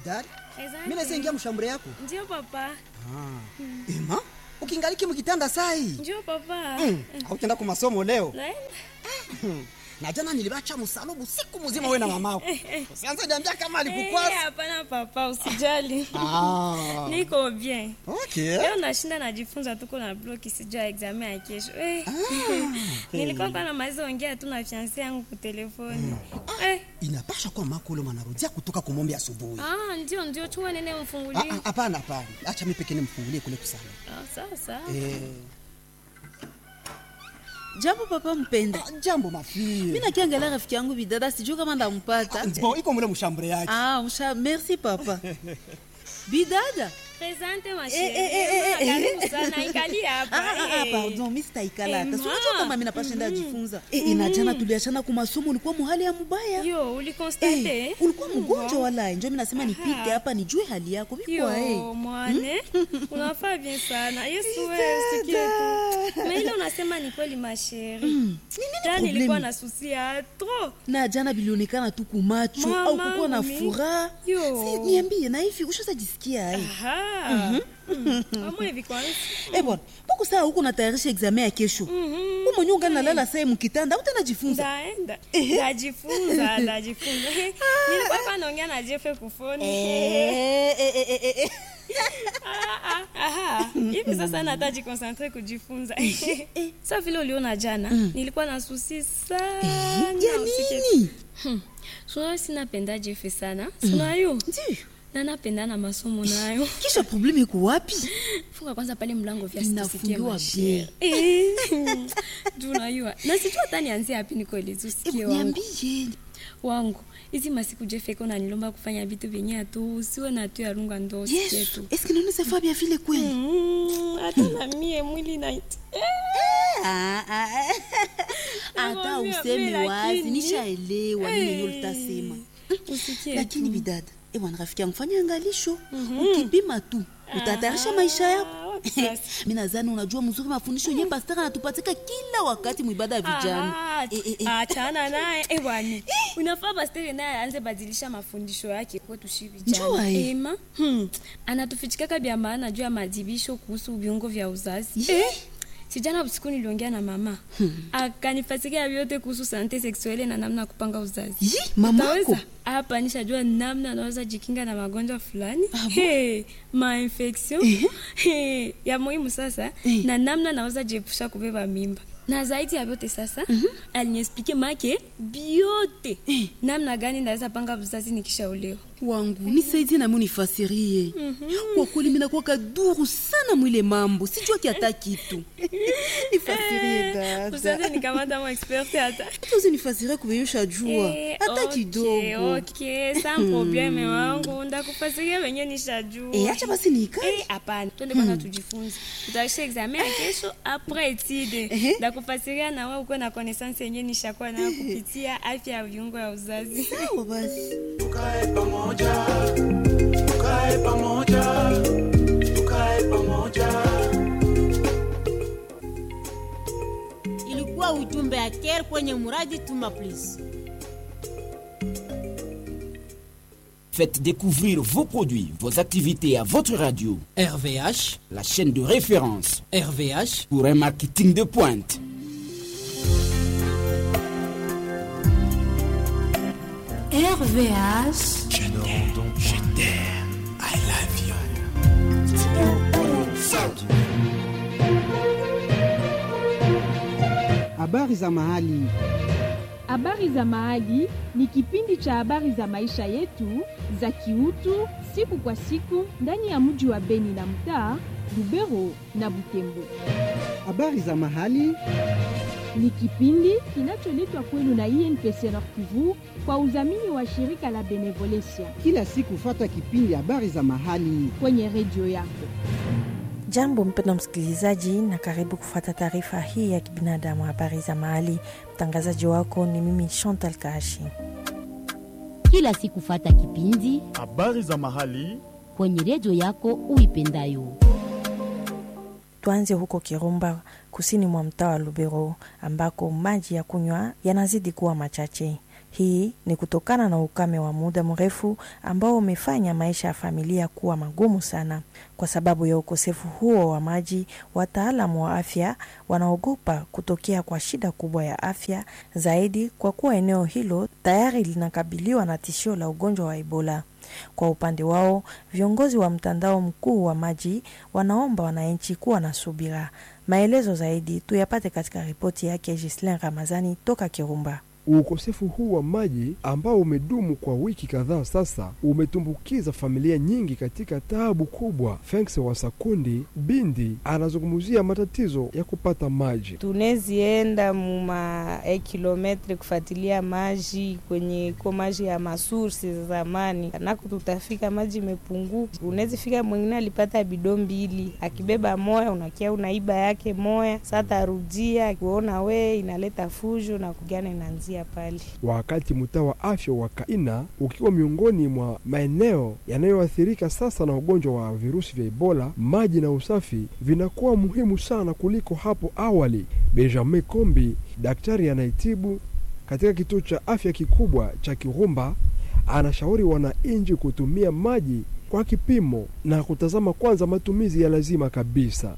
daktari Asante. mi naweza ingia mshambure yako Ndio papa. ema ukingaliki mkitanda sai Ndio papa. mm. autenda ku masomo leo Naenda. na jana nilibacha msalubu siku mzima we na mamako usianze niambia kama Eh, alikukwasa hapana papa, usijali. ah. Niko bien. okay. Leo nashinda najifunza tuko na bloki sijua examen ya kesho. Eh. Nilikuwa kwa na maizo ongea tu na fiancé yangu kwa telefoni. Eh. inapasha kuwa mako ule mwanarudia kutoka kumombe asubuhi Ah, ndio ndio chua nene Ah, mfungulie. ah, hapana hapana acha mi pekee nimfungulie kule kusana Ah, sawa sawa. eh. jambo papa mpenda ah, jambo mafie mi nakiangalia rafiki yangu bidada sijuu kama ndampata bon iko mule mshambure yake ah, msha merci papa bidada Presente ma Eh, eh, eh, eh, chérie. eh. Karibu sana ikali hapa. Ah, ah, ah, eh. pardon mi sitaikalata Eh, sinajua ma. kama mi napashenda ajifunza eh, inajana tuliachana kwa masomo ulikuwa muhali ya mubaya Yo, ulikonstate? Eh, ulikuwa mgonjwa wala njo mi nasema nipite hapa nijue hali yako vikwa Yo, mwane unafaa bien sana yesu wewe usikie tu na ile unasema ni kweli masheri ta problemi? nilikuwa na susi ya tro na jana bilionekana tu kumacho Mama, au kukuwa na mimi. furaha Yo. Si, niambie na hivi ushazajisikia ai amwe hivi kwanza Eh bwana, mbona saa huko natayarisha examen ya kesho? Mhm. Wewe mwenyewe ungali nalala saa mkitanda, utajifunza. ndaenda ndajifunza ndajifunza nilikuwa hapa naongea na jefe kufoni Eh, eh, eh, eh, eh. Ah, ah, aha. hivi sasa nata jikonsentre kujifunza sa vile uliona jana nilikuwa na susi sana Ya usikie nini? sunayo sinapenda jefe sana sunayo Ndiyo. na napenda na masomo nayo Kisha probleme iko wapi? funga kwanza pale mlango vya Inafungiwa bien. juu unajua na sijua hata nianzie hapi nikoelezi Eh, usikie wangu Niambie. wangu hizi masiku jefeko nanilomba kufanya vitu vyenye atu usiwe na tu yarunga ndo usikie Yesu, tu est-ce que nous savons bien vile kweli? Mm, hata na mie mwili na Ah, ah, ah. Hata Nakwambia, useme mimi wazi, lakini- nishaelewa nini Eh, ndio utasema. usikie Lakini bidada, eh bwana rafiki yangu fanya angalisho. Ukipima tu, utatayarisha maisha Ah, yako. wapi sasa? mi nadhani unajua mzuri mafundisho yenye pastaka anatupatika kila wakati mwibada ya vijana Ah, Eh, eh, eh. achana naye eh, bwana unafaa pastere naye aanze badilisha mafundisho yake kwetu shi Njua, vijana eh. ema hmm. anatufichikaka vya maana juu ya madibisho kuhusu viungo vya uzazi Ye. sijana usiku niliongea na mama akanifasikia vyote kuhusu sante seksuele na namna ya kupanga uzazi Yi, mamako Utaweza? hapa nishajua namna anaweza jikinga na magonjwa fulani hey, mainfection hey, ya muhimu sasa Eh. na namna naweza jiepusha kubeba mimba na zaidi ya vyote sasa aliniexplike make biote namna gani naweza panga uzazi nikishaolewa wangu nisaidie nami unifasirie kwa kweli minakuwa kaduru sana mwile mambo sijua kiata kitu nifasirie dada usaze nikamata mo expert hata tuzi nifasirie kubeyusha jua Eh, hata okay, kidogo okay, sans probleme wangu ndakufasiria wenye nishajua Eh, acha basi niikae Eh, hapana twende kwanza tujifunze tutaisha examen ya kesho apres etide ndakufasiria na wewe ukuwe na connaissance yenye nishakuwa nayo kupitia afya ya viungo ya uzazi sawa basi tukae pamoja tukae pamoja tukae pamoja ilikuwa ujumbe ya care kwenye muradi tuma please Faites découvrir vos produits, vos activités à votre radio, RVH, la chaîne de référence RVH, pour un marketing de pointe. RVH, Habari za mahali. Habari za Mahali ni kipindi cha habari za maisha yetu za kiutu siku kwa siku ndani ya mji wa Beni na mtaa Lubero na Butembo. Habari za mahali. Ni kipindi kinacholetwa kwenu na INPC Nord Kivu kwa udhamini wa shirika la Benevolencia Kila siku fata kipindi habari za mahali. kwenye redio yako. Jambo mpendwa msikilizaji, na karibu kufuata taarifa hii ya kibinadamu, habari za mahali. Mtangazaji wako ni mimi Chantal Kashi. kila siku fata kipindi habari za mahali kwenye redio yako uipendayo. Tuanze huko Kirumba, kusini mwa mtaa wa Lubero, ambako maji ya kunywa yanazidi kuwa machache. Hii ni kutokana na ukame wa muda mrefu ambao umefanya maisha ya familia kuwa magumu sana. Kwa sababu ya ukosefu huo wa maji, wataalamu wa afya wanaogopa kutokea kwa shida kubwa ya afya zaidi, kwa kuwa eneo hilo tayari linakabiliwa na tishio la ugonjwa wa Ebola. Kwa upande wao, viongozi wa mtandao mkuu wa maji wanaomba wananchi kuwa na subira. Maelezo zaidi tuyapate katika ripoti yake Gislin Ramazani toka Kirumba. Ukosefu huu wa maji ambao umedumu kwa wiki kadhaa sasa umetumbukiza familia nyingi katika taabu kubwa. Fenks wa Sakundi Bindi anazungumzia matatizo ya kupata maji. tunezienda muma e kilometre kufuatilia maji kwenye ko maji ya masursi za zamani, nako tutafika maji imepunguka. Unezifika mwingine alipata bido mbili, akibeba moya unakia unaiba yake moya, sa tarudia kuona we inaleta fujo na kugana inaanzia pale. Wakati mtaa wa afya wa Kaina ukiwa miongoni mwa maeneo yanayoathirika sasa na ugonjwa wa virusi vya Ebola, maji na usafi vinakuwa muhimu sana kuliko hapo awali. Benjamin Kombi, daktari anayetibu katika kituo cha afya kikubwa cha Kirumba, anashauri wananchi kutumia maji kwa kipimo na kutazama kwanza matumizi ya lazima kabisa.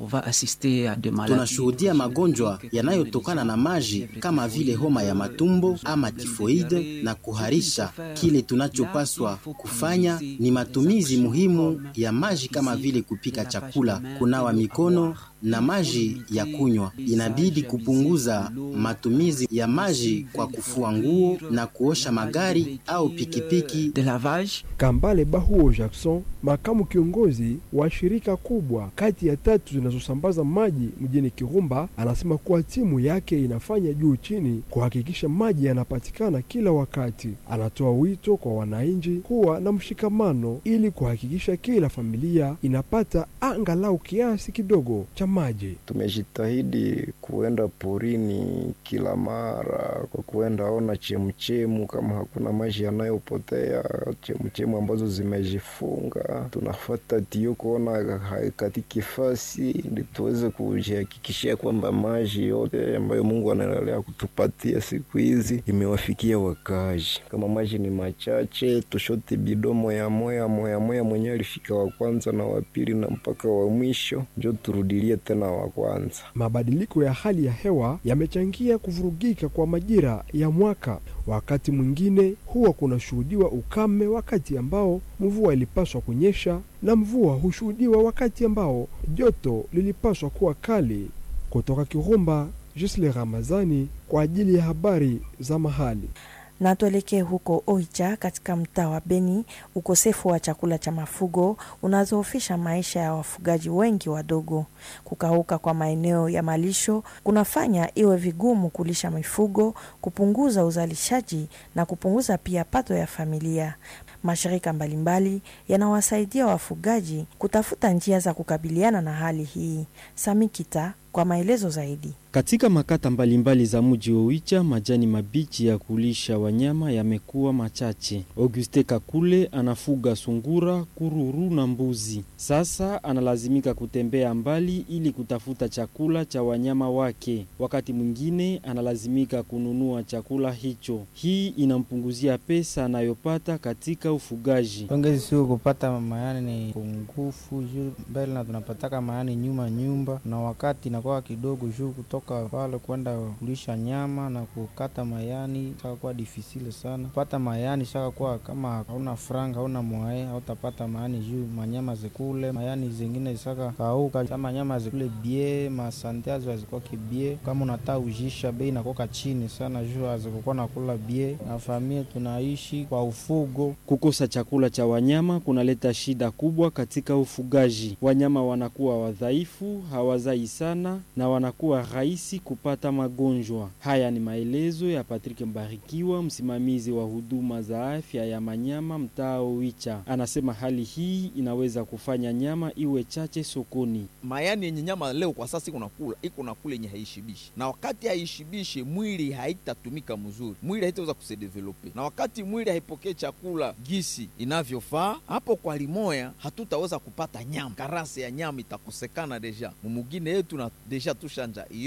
Tunashuhudia magonjwa yanayotokana na maji kama vile homa ya matumbo ama tifoide na kuharisha. Kile tunachopaswa kufanya ni matumizi muhimu ya maji kama vile kupika chakula, kunawa mikono na maji ya kunywa. Inabidi kupunguza matumizi ya maji kwa kufua nguo na kuosha magari au pikipiki. Kambale Bahuo Jackson, makamu kiongozi wa shirika kubwa kati ya tatu zinazosambaza maji mjini Kirumba, anasema kuwa timu yake inafanya juu chini kuhakikisha maji yanapatikana kila wakati. Anatoa wito kwa wananchi kuwa na mshikamano ili kuhakikisha kila familia inapata angalau kiasi kidogo cha maji. Tumejitahidi kuenda porini kila mara kwa kuenda ona chemuchemu, kama hakuna maji yanayopotea, chemuchemu ambazo zimejifunga, tunafuata tio kuona haikatiki fasi, ili tuweze kujihakikishia kwamba maji yote ambayo Mungu anaendelea kutupatia siku hizi imewafikia wakazi. Kama maji ni machache, tushote bidomo ya moya moya moya, mwenyewe alifika wa kwanza na wa pili na mpaka wa mwisho, njo turudilie tena wa kwanza. Mabadiliko ya hali ya hewa yamechangia kuvurugika kwa majira ya mwaka. Wakati mwingine huwa kunashuhudiwa ukame wakati ambao mvua ilipaswa kunyesha, na mvua hushuhudiwa wakati ambao joto lilipaswa kuwa kali. Kutoka Kirumba, Gisle Ramazani kwa ajili ya habari za mahali. Na tuelekee huko Oicha katika mtaa wa Beni. Ukosefu wa chakula cha mafugo unazoofisha maisha ya wafugaji wengi wadogo. Kukauka kwa maeneo ya malisho kunafanya iwe vigumu kulisha mifugo, kupunguza uzalishaji na kupunguza pia pato ya familia. Mashirika mbalimbali yanawasaidia wafugaji kutafuta njia za kukabiliana na hali hii. Samikita kwa maelezo zaidi. Katika makata mbalimbali za mji wa Oicha, majani mabichi ya kulisha wanyama yamekuwa machache. Auguste Kakule anafuga sungura, kururu na mbuzi. Sasa analazimika kutembea mbali ili kutafuta chakula cha wanyama wake. Wakati mwingine analazimika kununua chakula hicho. Hii inampunguzia pesa anayopata katika ufugaji. Ongezi sio kupata mayani ni pungufu juu mbele na tunapataka mayani nyuma nyumba, na wakati inakuwa kidogo juu kutoka pale kwenda kulisha nyama na kukata mayani saka kuwa difisile sana kupata mayani saka kuwa kama hauna franga hauna mwae hautapata mayani juu manyama zikule mayani zingine saka kauka kama nyama zikule bie masante azo azikuwa kibie kama unataka ujisha bei nakoka chini sana juu azikukuwa nakula bie na familia tunaishi kwa ufugo. Kukosa chakula cha wanyama kunaleta shida kubwa katika ufugaji. Wanyama wanakuwa wadhaifu, hawazai sana na wanakuwa rahisi kupata magonjwa. Haya ni maelezo ya Patrick Mbarikiwa, msimamizi wa huduma za afya ya manyama mtaa Oicha. Anasema hali hii inaweza kufanya nyama iwe chache sokoni. mayani yenye nyama leo kwa sasa iko nakula iko nakula yenye haishibishi, na wakati haishibishi mwili haitatumika mzuri, mwili haitaweza kusedevelope, na wakati mwili haipokee chakula gisi inavyofaa, hapo kwa limoya hatutaweza kupata nyama. Karase ya nyama itakosekana deja mumugine yetu, na deja tushanja iyo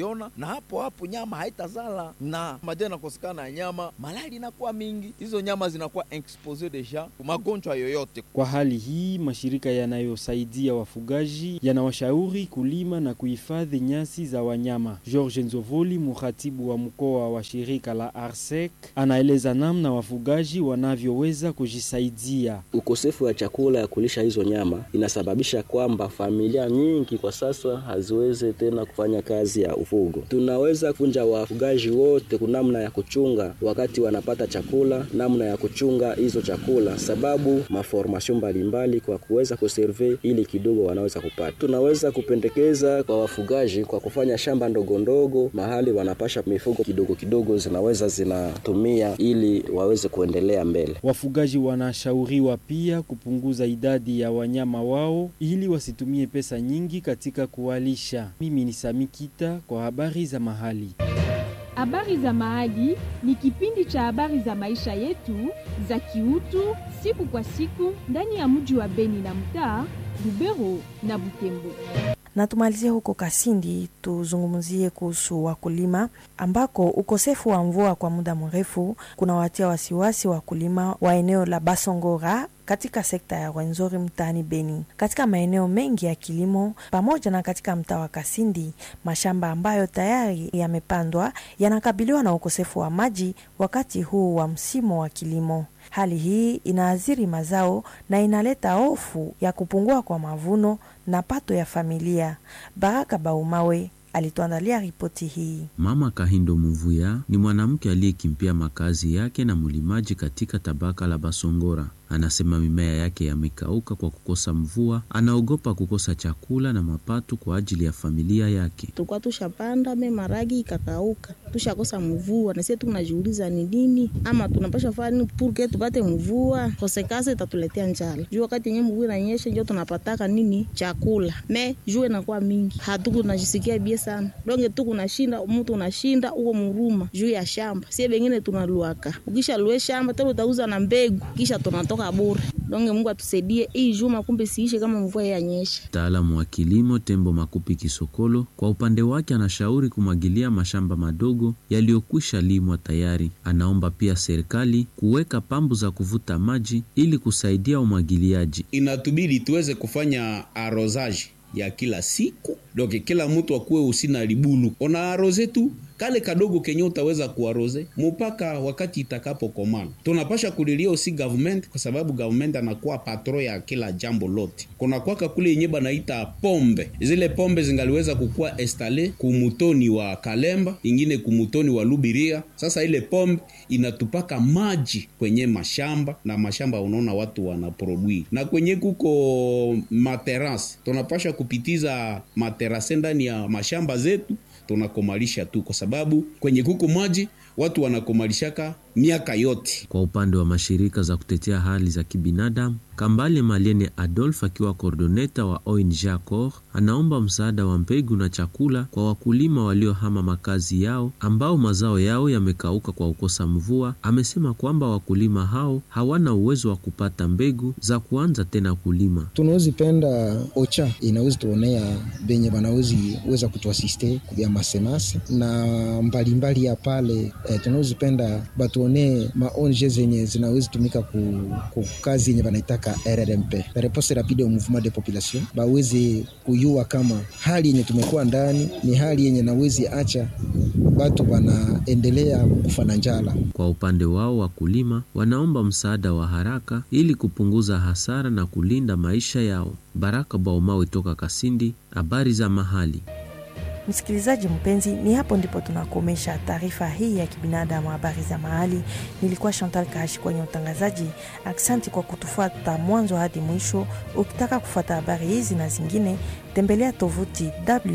haiona na hapo hapo nyama haitazala na maji yanakosekana ya nyama malali inakuwa mingi hizo nyama zinakuwa expose deja magonjwa yoyote Kwa hali hii, mashirika yanayosaidia wafugaji yanawashauri kulima na kuhifadhi nyasi za wanyama. George Nzovoli, mratibu wa mkoa wa shirika la ARSEC, anaeleza namna wafugaji wanavyoweza kujisaidia. Ukosefu wa chakula ya kulisha hizo nyama inasababisha kwamba familia nyingi kwa sasa haziwezi tena kufanya kazi ya ufugo. Tunaweza kufunja wafugaji wote kunamna ya kuchunga wakati wanapata chakula, namna ya kuchunga hizo chakula, sababu maformasyon mbalimbali kwa kuweza kuserve ili kidogo wanaweza kupata. Tunaweza kupendekeza kwa wafugaji kwa kufanya shamba ndogo ndogo mahali wanapasha mifugo kidogo kidogo zinaweza zinatumia ili waweze kuendelea mbele. Wafugaji wanashauriwa pia kupunguza idadi ya wanyama wao ili wasitumie pesa nyingi katika kuwalisha. Mimi ni Sami Kita kwa habari za mahali. Habari za Mahali ni kipindi cha habari za maisha yetu za kiutu siku kwa siku ndani ya mji wa Beni na mtaa Lubero na Butembo. Na tumalizie huko Kasindi, tuzungumzie kuhusu wakulima ambako ukosefu wa mvua kwa muda mrefu kunawatia wasiwasi wakulima wa eneo la Basongora katika sekta ya Rwenzori mtaani Beni. Katika maeneo mengi ya kilimo pamoja na katika mtaa wa Kasindi, mashamba ambayo tayari yamepandwa yanakabiliwa na ukosefu wa maji wakati huu wa msimu wa kilimo. Hali hii inaathiri mazao na inaleta hofu ya kupungua kwa mavuno na pato ya familia. Baraka Baumawe alituandalia ripoti hii. Mama Kahindo Muvuya ni mwanamke aliyekimbia makazi yake na mlimaji katika tabaka la Basongora. Anasema mimea yake yamekauka kwa kukosa mvua, anaogopa kukosa chakula na mapato kwa ajili ya familia yake. Tulikuwa tushapanda me maragi ikakauka, tushakosa mvua, na sisi tunajiuliza ni nini ama tunapasha fanya nini purke tupate mvua, kosekase itatuletea njala. Juu wakati yenye mvua inanyesha ndio tunapataka nini chakula, me juu inakuwa mingi, hatuku tunajisikia bie sana donge tu kunashinda mtu unashinda uko muruma juu ya shamba, sie bengine tunaluaka, ukisha lue shamba tena utauza na mbegu, kisha tunatoka bure. Donge Mungu atusaidie hii juma, kumbe siishe kama mvua yanyesha. Mtaalamu wa kilimo Tembo Makupi Kisokolo kwa upande wake anashauri kumwagilia mashamba madogo yaliyokwisha limwa tayari. Anaomba pia serikali kuweka pambu za kuvuta maji ili kusaidia umwagiliaji. Inatubidi tuweze kufanya arosage ya kila siku doke, kila mtu akuwe usina libulu ona aroze tu kale kadogo kenye utaweza kuaroze mpaka wakati itakapokomana. Tunapasha kulilia usi government, kwa sababu government anakuwa patro ya kila jambo lote. Kuna kwaka kule yenye banaita pombe, zile pombe zingaliweza kukuwa estale kumutoni wa Kalemba, ingine kumutoni wa Lubiria. Sasa ile pombe inatupaka maji kwenye mashamba na mashamba, unaona watu wanaprodui na kwenye kuko materasi, tunapasha kupitiza materase ndani ya mashamba zetu tunakomalisha tu kwa sababu kwenye kuku maji watu wanakomalishaka miaka yote. Kwa upande wa mashirika za kutetea hali za kibinadamu, Kambale Maliene Adolf akiwa kordoneta wa ONG Accor anaomba msaada wa mbegu na chakula kwa wakulima waliohama makazi yao ambao mazao yao yamekauka kwa kukosa mvua. Amesema kwamba wakulima hao hawana uwezo wa kupata mbegu za kuanza tena kulima. tunawezi penda ocha inawezi tuonea benye banawezi weza kutuasiste kubya masemase na mbalimbali ya pale eh, tunawezi penda batuonee maonje zenye zinawezi tumika ku, ku kazi yenye banaitaka RRMP réponse rapide au mouvement de population baweze kuyua kama hali yenye tumekuwa ndani ni hali yenye nawezi acha batu wanaendelea kufa na njala. Kwa upande wao, wakulima wanaomba msaada wa haraka ili kupunguza hasara na kulinda maisha yao. Baraka Baumawe toka Kasindi, habari za mahali. Msikilizaji mpenzi, ni hapo ndipo tunakomesha taarifa hii ya kibinadamu, habari za mahali. Nilikuwa Chantal Kashi kwenye utangazaji. Aksanti kwa kutufuata mwanzo hadi mwisho. Ukitaka kufuata habari hizi na zingine, tembelea tovuti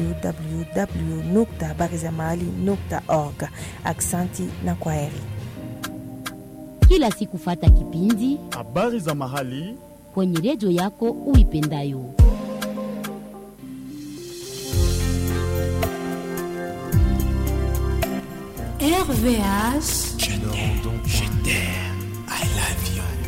www habari za mahali org. Aksanti na kwaheri. Kila siku fata kipindi habari za mahali kwenye redio yako uipendayo. RVH. Je t'aime, je t'aime.